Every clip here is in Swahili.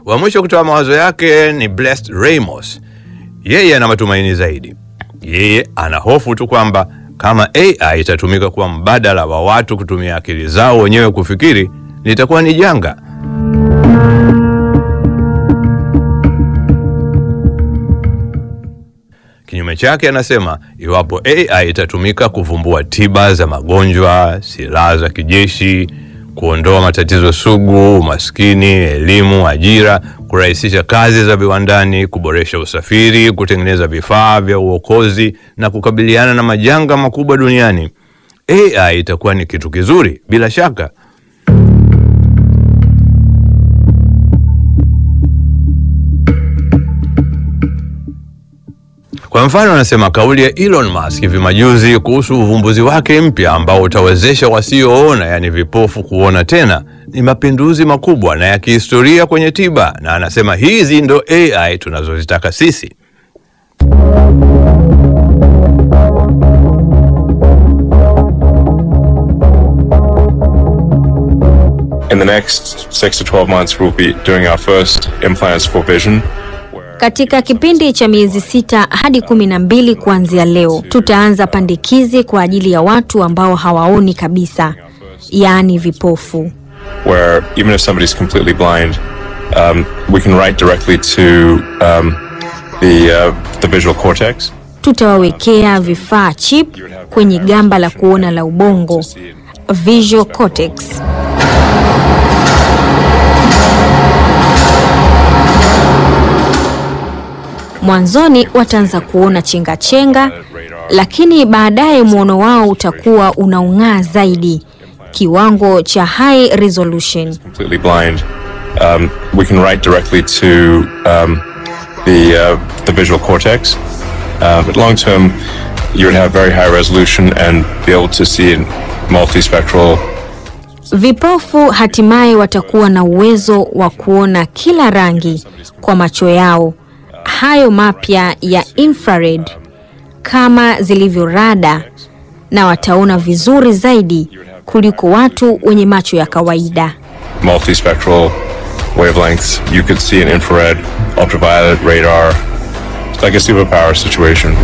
Wa mwisho kutoa mawazo yake ni Blessed Ramos. Yeye ana matumaini zaidi. Yeye ana hofu tu kwamba kama AI itatumika kuwa mbadala wa watu kutumia akili zao wenyewe kufikiri, litakuwa ni janga. Kinyume chake, anasema iwapo AI itatumika kuvumbua tiba za magonjwa, silaha za kijeshi, kuondoa matatizo sugu, umaskini, elimu, ajira, kurahisisha kazi za viwandani, kuboresha usafiri, kutengeneza vifaa vya uokozi na kukabiliana na majanga makubwa duniani, AI itakuwa ni kitu kizuri bila shaka. Kwa mfano, anasema kauli ya Elon Musk hivi majuzi kuhusu uvumbuzi wake mpya ambao utawezesha wasioona, yaani vipofu, kuona tena ni mapinduzi makubwa na ya kihistoria kwenye tiba, na anasema hizi ndo AI tunazozitaka sisi. In the next six to 12 months, we'll be doing our first implants for vision. where- Katika kipindi cha miezi sita hadi kumi na mbili kuanzia leo, tutaanza pandikizi kwa ajili ya watu ambao hawaoni kabisa, yaani vipofu. where even if somebody's completely blind, um, we can write directly to um, the uh, the visual cortex. Tutawawekea vifaa chip kwenye gamba la kuona la ubongo, visual cortex. Mwanzoni wataanza kuona chenga chenga, lakini baadaye mwono wao utakuwa unaung'aa zaidi, kiwango cha high resolution. Completely blind, um, we can write directly to um, the uh, the visual cortex. Uh, but long term, you would have very high resolution and be able to see in multispectral Vipofu hatimaye watakuwa na uwezo wa kuona kila rangi kwa macho yao, hayo mapya ya infrared kama zilivyo rada, na wataona vizuri zaidi kuliko watu wenye macho ya kawaida. multispectral wavelengths. You could see in infrared, ultraviolet, radar. It's like a superpower situation.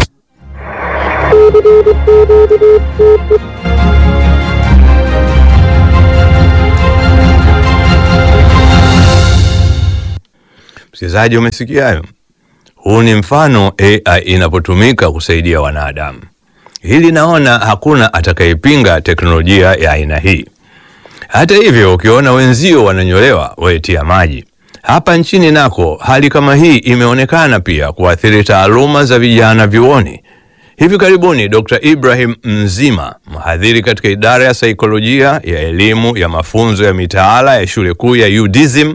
Msikilizaji, umesikia hayo? Huu ni mfano AI inapotumika kusaidia wanadamu. Hili naona hakuna atakayepinga teknolojia ya aina hii. Hata hivyo, ukiona wenzio wananyolewa, wetia maji. Hapa nchini nako hali kama hii imeonekana pia kuathiri taaluma za vijana vyuoni. Hivi karibuni Dr. Ibrahim Mzima, mhadhiri katika idara ya saikolojia ya elimu ya mafunzo ya mitaala ya shule kuu ya UDSM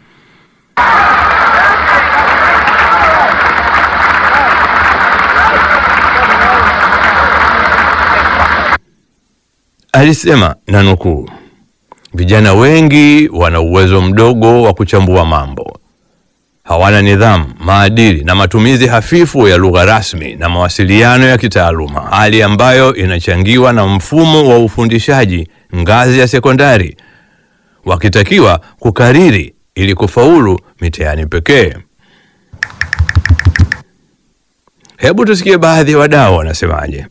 alisema na nukuu, vijana wengi wana uwezo mdogo wa kuchambua mambo, hawana nidhamu, maadili na matumizi hafifu ya lugha rasmi na mawasiliano ya kitaaluma, hali ambayo inachangiwa na mfumo wa ufundishaji ngazi ya sekondari, wakitakiwa kukariri ili kufaulu mitihani pekee. Hebu tusikie baadhi ya wadau wanasemaje.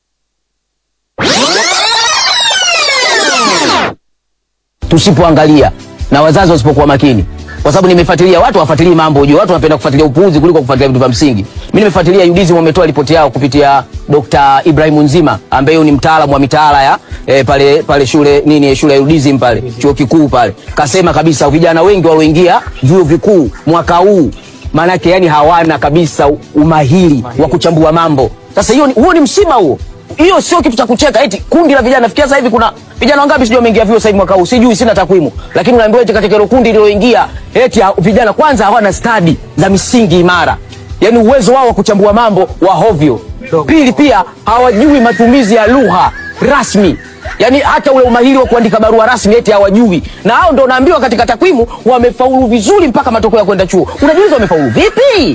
tusipoangalia na wazazi wasipokuwa makini, kwa sababu nimefuatilia watu wafuatilii mambo ujue, watu wanapenda kufuatilia upuuzi kuliko kufuatilia vitu vya msingi. Mimi nimefuatilia UDSM wametoa ripoti yao kupitia Dr. Ibrahim Nzima ambaye huyu ni mtaalamu wa mitaala ya eh, pale pale shule nini shule ya UDSM pale chuo kikuu pale, kasema kabisa vijana wengi walioingia vyuo vikuu mwaka huu maanake yani hawana kabisa umahiri wa kuchambua mambo. Sasa hiyo ni- huo ni msiba huo hiyo sio kitu cha kucheka. Eti kundi la vijana, fikia sasa hivi kuna vijana wangapi sijui wameingia vyuo sasa hivi mwaka huu, sijui, sina takwimu, lakini unaambiwa eti katika hilo kundi lililoingia eti ha- vijana kwanza hawana stadi za misingi imara, yaani uwezo wao wa kuchambua mambo wa hovyo. Pili, pia hawajui matumizi ya lugha rasmi yaani hata ule umahiri wa kuandika barua rasmi eti hawajui, na hao ndo naambiwa katika takwimu wamefaulu vizuri mpaka matokeo ya kwenda chuo. Unajiuliza wamefaulu vipi?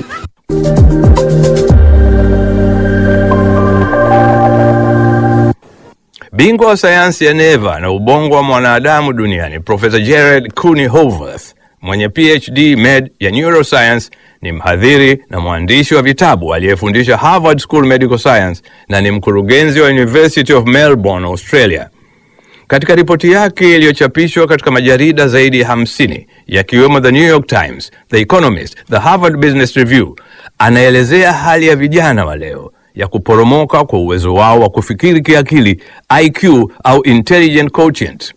Bingwa wa sayansi ya neva na ubongo wa mwanadamu duniani Profesa Jared Cooney Houworth mwenye PhD Med ya Neuroscience, ni mhadhiri na mwandishi wa vitabu aliyefundisha Harvard School Medical Science na ni mkurugenzi wa University of Melbourne, Australia. Katika ripoti yake iliyochapishwa katika majarida zaidi ya 50 yakiwemo The New York Times, The Economist, The Harvard Business Review, anaelezea hali ya vijana wa leo ya kuporomoka kwa uwezo wao wa kufikiri kiakili, IQ au intelligent quotient.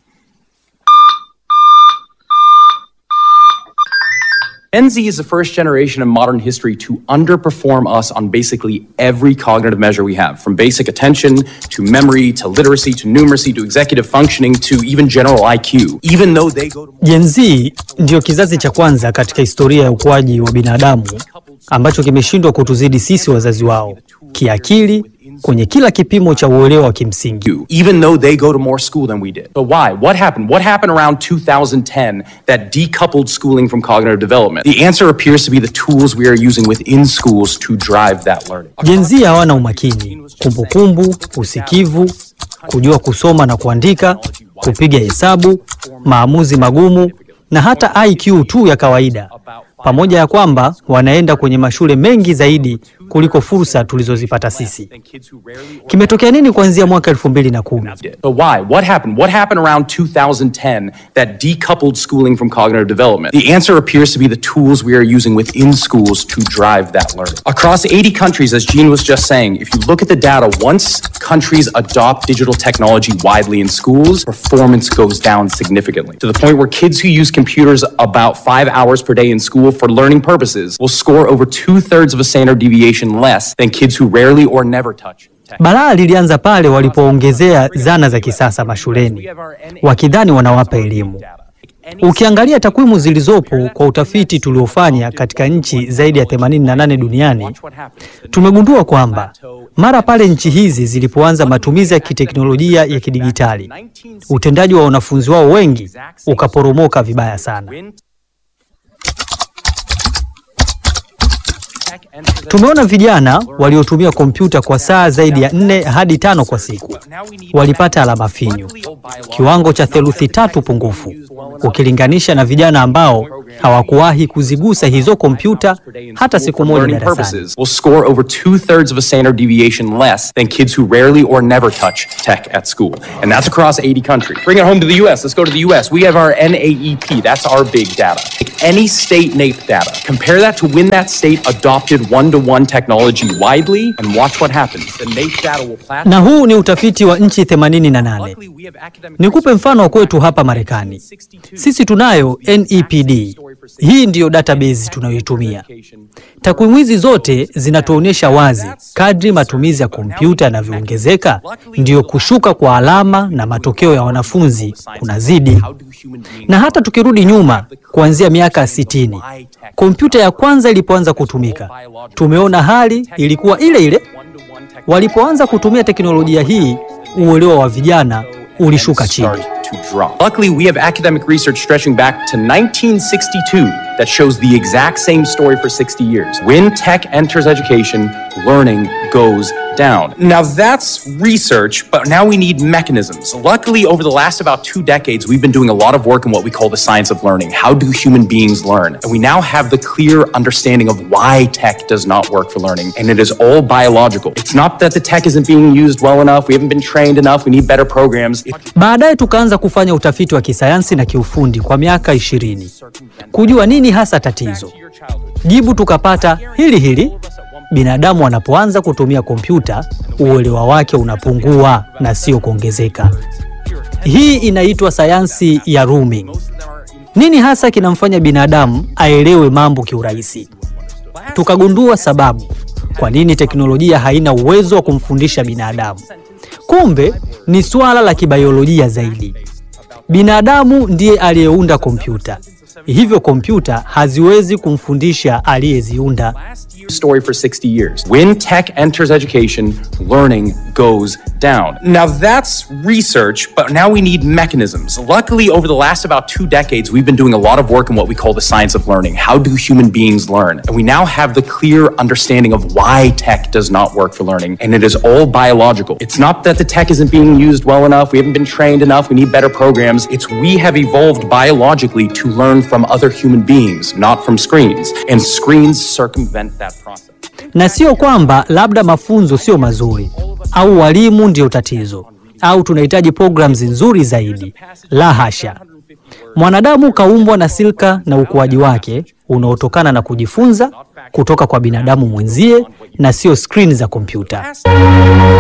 Gen Z is the first generation in modern history to underperform us on basically every cognitive measure we have, from basic attention to memory to literacy to numeracy to executive functioning to even general IQ. Even though they go to Gen Z ndiyo kizazi cha kwanza katika historia ya ukuaji wa binadamu ambacho kimeshindwa kutuzidi sisi wazazi wao kiakili kwenye kila kipimo cha uelewa wa kimsingi. IQ, even though they go to more school than we did. So why? What happened? What happened around 2010 that decoupled schooling from cognitive development? The answer appears to be the tools we are using within schools to drive that learning. Gen Z hawana umakini, kumbukumbu, usikivu, kujua kusoma na kuandika, kupiga hesabu, maamuzi magumu na hata IQ tu ya kawaida, pamoja ya kwamba wanaenda kwenye mashule mengi zaidi kuliko fursa tulizozipata sisi. Kimetokea nini kuanzia mwaka elfu mbili na kumi? So why? What happened? What happened around 2010 that decoupled schooling from cognitive development? The answer appears to be the tools we are using within schools to drive that learning. Across 80 countries, as Gene was just saying, if you look at the data, once countries adopt digital technology widely in schools, performance goes down significantly to the point where kids who use computers about five hours per day in school for learning purposes will score over two thirds of a standard deviation less than kids who rarely or never touch tech. Balaa lilianza pale walipoongezea zana za kisasa mashuleni wakidhani wanawapa elimu. Ukiangalia takwimu zilizopo kwa utafiti tuliofanya katika nchi zaidi ya 88 duniani, tumegundua kwamba mara pale nchi hizi zilipoanza matumizi ya kiteknolojia ya kidigitali, utendaji wa wanafunzi wao wengi ukaporomoka vibaya sana. Tumeona vijana waliotumia kompyuta kwa saa zaidi ya nne hadi tano kwa siku walipata alama finyu, kiwango cha theluthi tatu pungufu ukilinganisha na vijana ambao hawakuwahi kuzigusa hizo kompyuta hata siku moja learning darasani. purposes will score over two thirds of a standard deviation less than kids who rarely or never touch tech at school. And that's across 80 countries. Bring it home to the US. Let's go to the US. We have our NAEP. That's our big data. Take any state NAEP data, compare that to when that state adopted one to one technology widely, and watch what happens. The NAEP data will plateau. Na huu ni utafiti wa nchi 88. Luckily, we have academic Nikupe mfano wa kwetu hapa Marekani. Sisi tunayo NEPD. Hii ndiyo database tunayoitumia. Takwimu hizi zote zinatuonyesha wazi kadri matumizi ya kompyuta yanavyoongezeka, ndiyo kushuka kwa alama na matokeo ya wanafunzi kunazidi. Na hata tukirudi nyuma kuanzia miaka 60, kompyuta ya kwanza ilipoanza kutumika, tumeona hali ilikuwa ile ile. Walipoanza kutumia teknolojia hii, uelewa wa vijana ulishuka chini. start to drop. Luckily, we have academic research stretching back to 1962 that shows the exact same story for 60 years. When tech enters education, learning goes down. Now that's research, but now we need mechanisms. Luckily, over the last about two decades, we've been doing a lot of work in what we call the science of learning. How do human beings learn? And we now have the clear understanding of why tech does not work for learning, and it is all biological. It's not that the tech isn't being used well enough, we haven't been trained enough, we need better programs. It's Baadaye tukaanza kufanya utafiti wa kisayansi na kiufundi kwa miaka ishirini kujua nini hasa tatizo. Jibu tukapata hili hili: binadamu anapoanza kutumia kompyuta uelewa wake unapungua na sio kuongezeka. Hii inaitwa sayansi ya rooming. Nini hasa kinamfanya binadamu aelewe mambo kiurahisi? Tukagundua sababu kwa nini teknolojia haina uwezo wa kumfundisha binadamu. Kumbe ni suala la kibiolojia zaidi. Binadamu ndiye aliyeunda kompyuta, hivyo kompyuta haziwezi kumfundisha aliyeziunda. story for 60 years. When tech enters education, learning goes down. Now that's research, but now we need mechanisms. Luckily, over the last about two decades, we've been doing a lot of work in what we call the science of learning. How do human beings learn? And we now have the clear understanding of why tech does not work for learning, and it is all biological. It's not that the tech isn't being used well enough, we haven't been trained enough, we need better programs. It's we have evolved biologically to learn from other human beings, not from screens. And screens circumvent that process. Na sio kwamba labda mafunzo sio mazuri au walimu ndio tatizo au tunahitaji programs nzuri zaidi. La hasha. Mwanadamu kaumbwa na silka na ukuaji wake unaotokana na kujifunza kutoka kwa binadamu mwenzie na sio skrini za kompyuta.